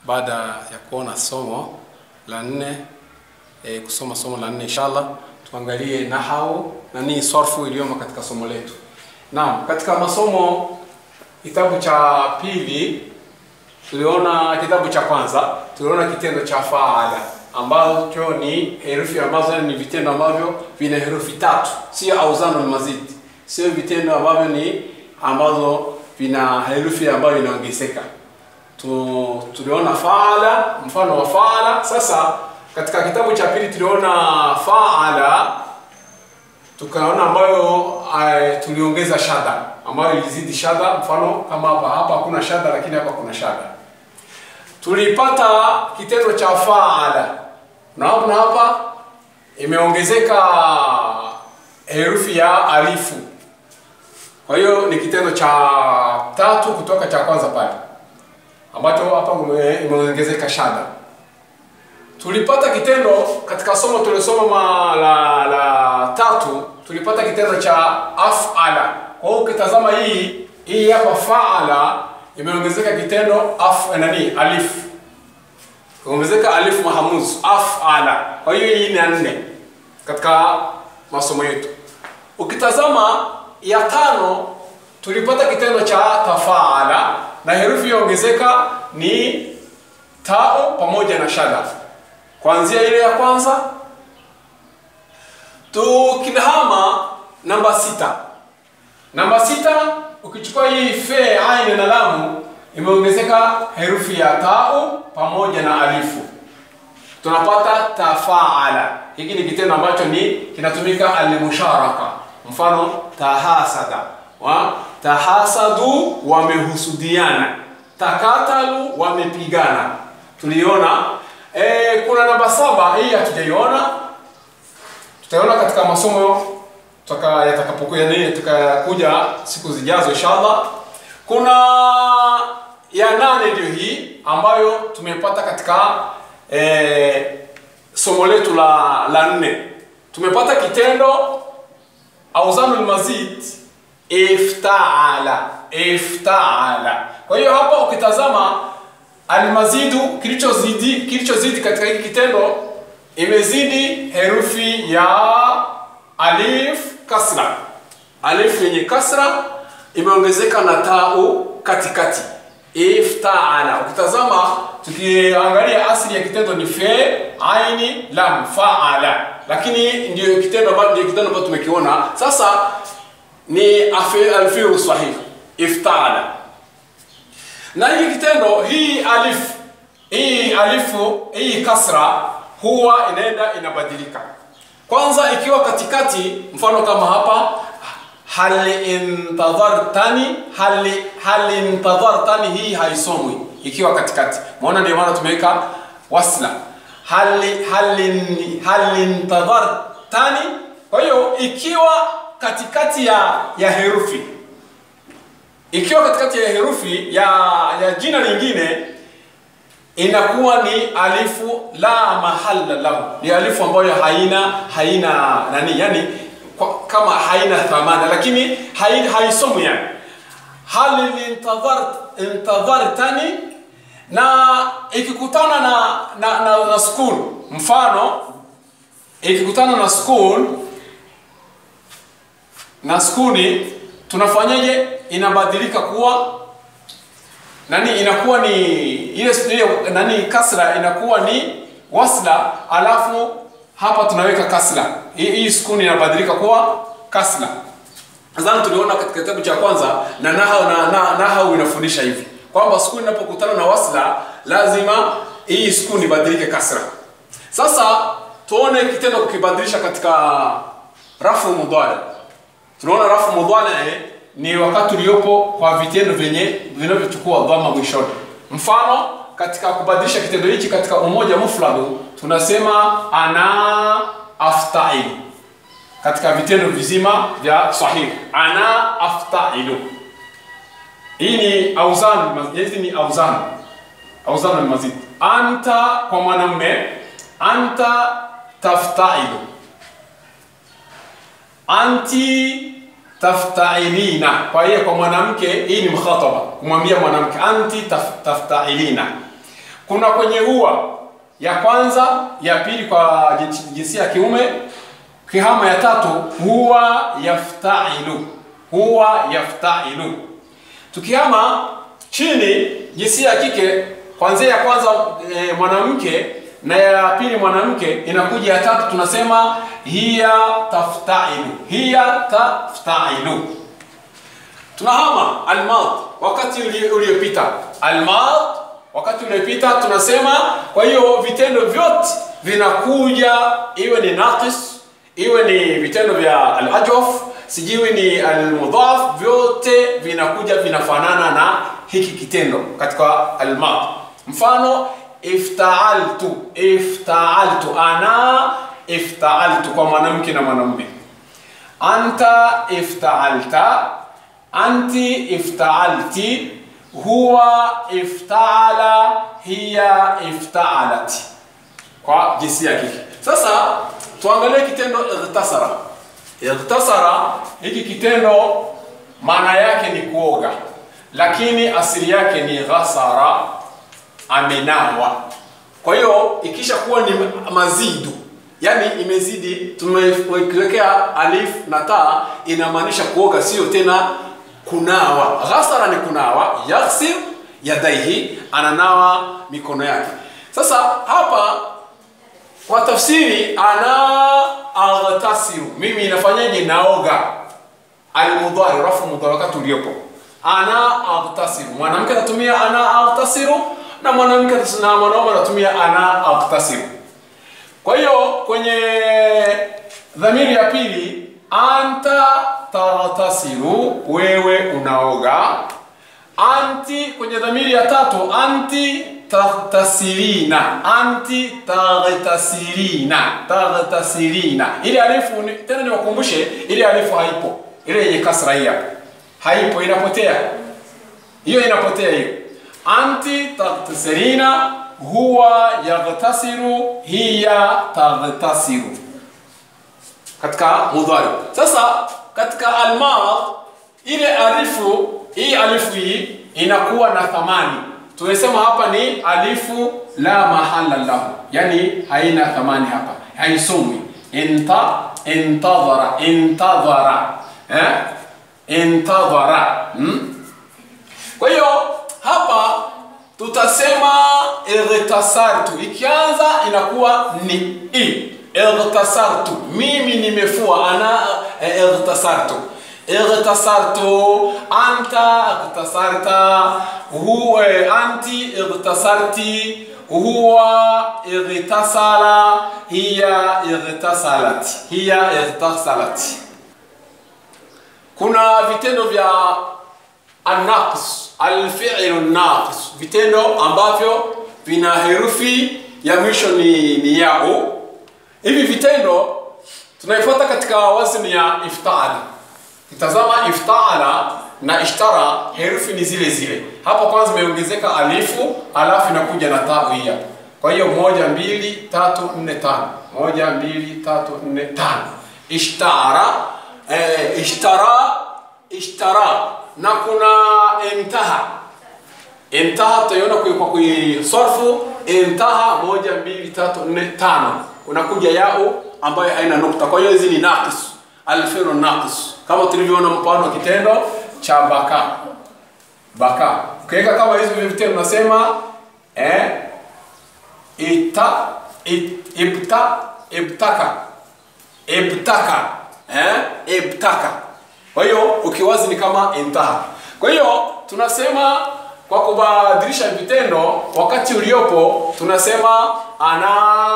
baada ya kuona somo la nne e, kusoma somo la nne inshallah tuangalie nahau na nini sarfu iliyomo katika somo letu naam katika masomo kitabu cha pili tuliona kitabu cha kwanza tuliona kitendo cha faala ambacho ni herufi ambazo ni vitendo ambavyo vina herufi tatu sio auzano mazidi sio vitendo ambavyo ni ambazo vina herufi ambayo inaongezeka tu, tuliona faala mfano wa faala sasa katika kitabu cha pili tuliona faala tukaona ambayo uh, tuliongeza shada ambayo ilizidi shada mfano kama hapa hapa hakuna shada lakini hapa kuna shada tulipata kitendo cha faala naona hapa imeongezeka herufi ya alifu kwa hiyo ni kitendo cha tatu kutoka cha kwanza pale ambacho hapa imeongezeka shada tulipata kitendo katika somo tulisoma la, la tatu tulipata kitendo cha afala kwa hiyo ukitazama hii hii hapa faala imeongezeka kitendo af nani alif imeongezeka alif mahamuz afala kwa hiyo hii ni nne katika masomo yetu ukitazama ya tano tulipata kitendo cha tafaala na herufi iliyoongezeka ni tao pamoja na shada kuanzia ile ya kwanza tukihama namba sita namba sita ukichukua hii fe aine na lamu imeongezeka herufi ya tau pamoja na alifu tunapata tafaala hiki ni kitendo ambacho ni kinatumika almusharaka mfano tahasada wa tahasadu wamehusudiana takatalu wamepigana tuliona e, kuna namba saba hii hatujaiona tutaiona katika masomo yatakapokuja nini tukakuja siku zijazo inshallah kuna ya nane ndio hii ambayo tumepata katika e, somo letu la la nne tumepata kitendo auzanul mazid iftaala iftaala kwa hiyo hapa ukitazama almazidu kilichozidi kilichozidi katika hiki kitendo imezidi herufi ya alif kasra alif yenye kasra imeongezeka na tau katikati iftaala ukitazama tukiangalia asili ya kitendo ni fe aini lam faala lakini ndio kitendo ambacho ndio kitendo ambacho tumekiona sasa ni alfiru sahih iftaala na hii kitendo hii alif hii alifu hii kasra huwa inaenda inabadilika kwanza ikiwa katikati mfano kama hapa hal intadhartani hal hal intadhartani hii haisomwi ikiwa katikati maana ndio maana tumeweka wasla hal hal hal intadhartani kwa hiyo ikiwa katikati ya ya herufi ikiwa katikati ya herufi ya ya jina lingine inakuwa ni alifu la mahalla lahu ni alifu ambayo haina haina nani yani kwa, kama haina thamana lakini haisomwi yani hal intadhart intadhartani na ikikutana na na, na, na school mfano ikikutana na school na skuni tunafanyaje inabadilika kuwa nani inakuwa ni ile ile nani kasra inakuwa ni wasla alafu hapa tunaweka kasra hii, hii skuni inabadilika kuwa kasra nadhani tuliona katika kitabu cha kwanza na nahau na, na nahau inafundisha hivi kwamba skuni inapokutana na wasla lazima hii skuni ibadilike kasra sasa tuone kitendo kukibadilisha katika rafu mudhari tunaona rafu mudhari ni wakati uliopo kwa vitendo vyenye vinavyochukua dhamma mwishoni mfano katika kubadilisha kitendo hichi katika umoja mufradu tunasema ana aftailu katika vitendo vizima vya sahihi ana aftailu hii ni auzan hizi ni auzan auzan almazid anta kwa mwanamume anta taftailu anti taftailina kwa hiyo kwa mwanamke hii ni mkhataba kumwambia mwanamke anti taf, taftailina kuna kwenye huwa ya kwanza ya pili kwa jinsi- jinsia ya kiume kihama ya tatu huwa yaftailu huwa yaftailu tukihama chini jinsia ya kike kwanzia ya kwanza e, mwanamke na ya pili mwanamke inakuja ya tatu tunasema hiya taftailu hiya taftailu tunahama almad wakati uli- uliopita almad wakati uliopita tunasema kwa hiyo vitendo vyote vinakuja iwe ni naqis iwe ni vitendo vya alajwaf sijiwi ni almudhaf vyote vinakuja vinafanana na hiki kitendo katika almad mfano iftaaltu iftaaltu ana iftaaltu kwa mwanamke na mwanamume anta iftaalta anti iftaalti huwa iftaala hiya iftaalati kwa jinsia ya kike sasa tuangalie kitendo ightasara ightasara hiki kitendo maana yake ni kuoga lakini asili yake ni ghasara amenawa kwa hiyo ikisha kuwa ni mazidu yani imezidi tumewekea alif na taa inamaanisha kuoga sio tena kunawa ghasara ni kunawa yaghsil yadaihi ananawa mikono yake sasa hapa kwa tafsiri ana aghtasiru mimi inafanyaje naoga almudhari rafu mudhari wakati uliopo ana aghtasiru mwanamke anatumia ana aghtasiru na mwanamke na mwanaume anatumia ana aghtasiru kwa hiyo kwenye dhamiri ya pili anta taghtasiru wewe unaoga anti kwenye dhamiri ya tatu anti taghtasirina anti taghtasirina taghtasirina ile alifu ni- tena niwakumbushe ile alifu haipo ile yenye kasra hii hapa haipo inapotea hiyo inapotea hiyo anti taghtasirina huwa yaghtasiru hiya taghtasiru katika mudhari sasa katika almad ile alifu hii alifu hii inakuwa na thamani tumesema hapa ni alifu la mahala lahu yani haina thamani hapa haisomwi inta intadhara intadhara eh? intadhara hmm? kwa hiyo hapa tutasema ightasartu ikianza inakuwa ni i ightasartu mimi nimefua ana eh, ightasartu ightasartu anta ightasarta huwa anti ightasarti huwa ightasala hiya ightasalat hiya ightasalat kuna vitendo vya annaqs alfi'lu naqis vitendo ambavyo vina herufi ya mwisho ni, ni yao hivi vitendo tunaifuata katika wazni ya iftaala tazama iftaala na ishtara herufi ni zile zile hapa kwanza imeongezeka alifu alafu inakuja na taa hii hapa kwa hiyo moja mbili tatu nne tano moja mbili tatu nne tano ishtara eh, ishtara ishtara na kuna intaha intaha tutaiona kwa kwa kuisarfu intaha moja mbili tatu nne tano unakuja yao ambayo haina nukta kwa hiyo hizi ni naqis alfiru naqis kama tulivyoona mfano wa kitendo cha baka baka ukiweka kama hizi vile vitendo unasema eh ita it, ibta ibtaka ibtaka eh ibtaka kwa hiyo ukiwazi ni kama intaha kwa hiyo tunasema kwa kubadilisha vitendo wakati uliopo tunasema ana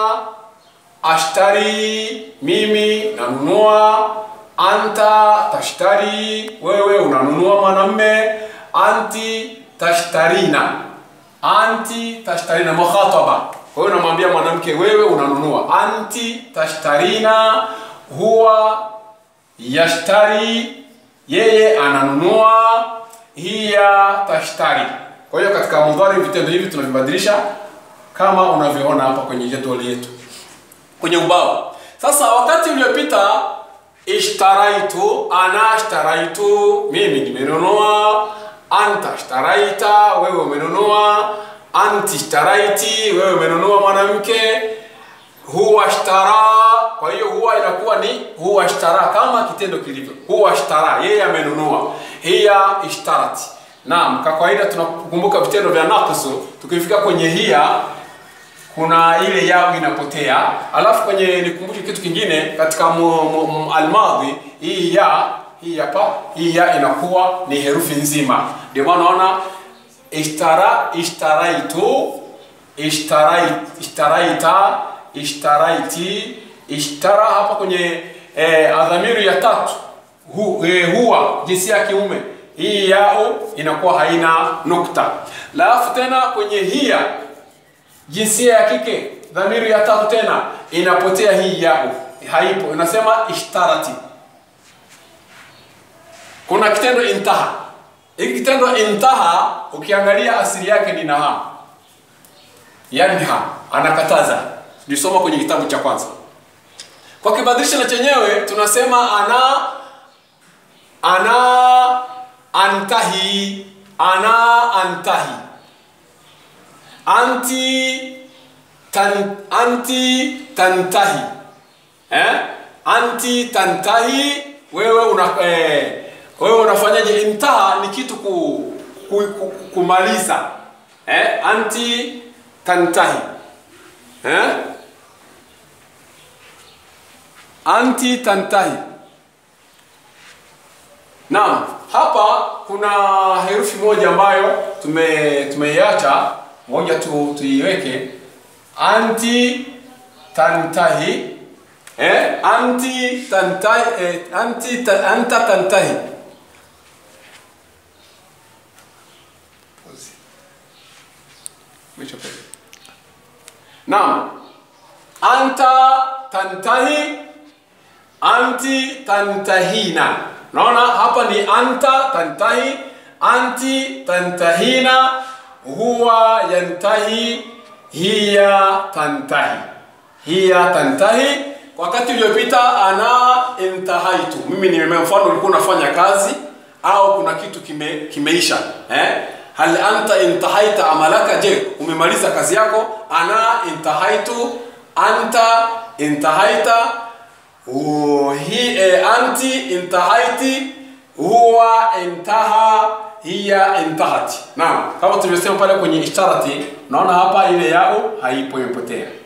ashtari mimi nanunua anta tashtari wewe unanunua mwanamme anti tashtarina anti tashtarina mukhataba kwa hiyo unamwambia mwanamke wewe unanunua anti tashtarina huwa yashtari yeye ananunua hiya tashtari kwa hiyo katika mudhari vitendo hivi tunavibadilisha kama unavyoona hapa kwenye jedwali yetu kwenye ubao sasa wakati uliopita ishtaraitu ana ishtaraitu mimi nimenunua anta ishtaraita wewe umenunua anti ishtaraiti wewe umenunua mwanamke huwa ishtara kwa hiyo huwa inakuwa ni huwa ishtara kama kitendo kilivyo huwa ishtara yeye amenunua hiya ishtarati naam kwa kawaida tunakumbuka vitendo vya naqsu tukifika kwenye hiya kuna ile yao inapotea alafu kwenye nikumbushe kitu kingine katika mu- mu- mu- almadhi hii ya hii hapa hii ya inakuwa ni herufi nzima ndio maana unaona ishtara ishtaraitu ishtarai ishtaraita ishtaraiti ishtara hapa kwenye eh, adhamiru ya tatu hu, eh, huwa jinsia ya kiume hii yao inakuwa haina nukta alafu tena kwenye hiya jinsia ya kike dhamiri ya tatu tena inapotea hii yao haipo inasema ishtarati kuna kitendo intaha hiki kitendo intaha ukiangalia asili yake ni naha yanha anakataza tulisoma kwenye kitabu cha kwanza kwa kibadilisha na chenyewe tunasema ana ana antahi ana antahi anti tan, anti tantahi eh? anti tantahi wewe una eh, wewe unafanyaje intaha ni kitu ku, ku, ku, kumaliza eh? anti tantahi eh? anti tantahi Naam, hapa kuna herufi moja ambayo tume tumeiacha, moja tu tuiweke anti tantahi eh, anti tantahi eh, anti ta, anta tantahi Naam, anta tantahi anti tantahina naona hapa ni anta tantahi anti tantahina huwa yantahi hiya tantahi hiya tantahi wakati uliopita ana intahaitu mimi nimemea mfano ulikuwa unafanya kazi au kuna kitu kime, kimeisha eh? hal anta intahaita amalaka je umemaliza kazi yako ana intahaitu anta intahaita Oh, hi eh, anti intahaiti huwa intaha hiya intahati naam kama tulivyosema pale kwenye ishtarati naona hapa ile yao haipo imepotea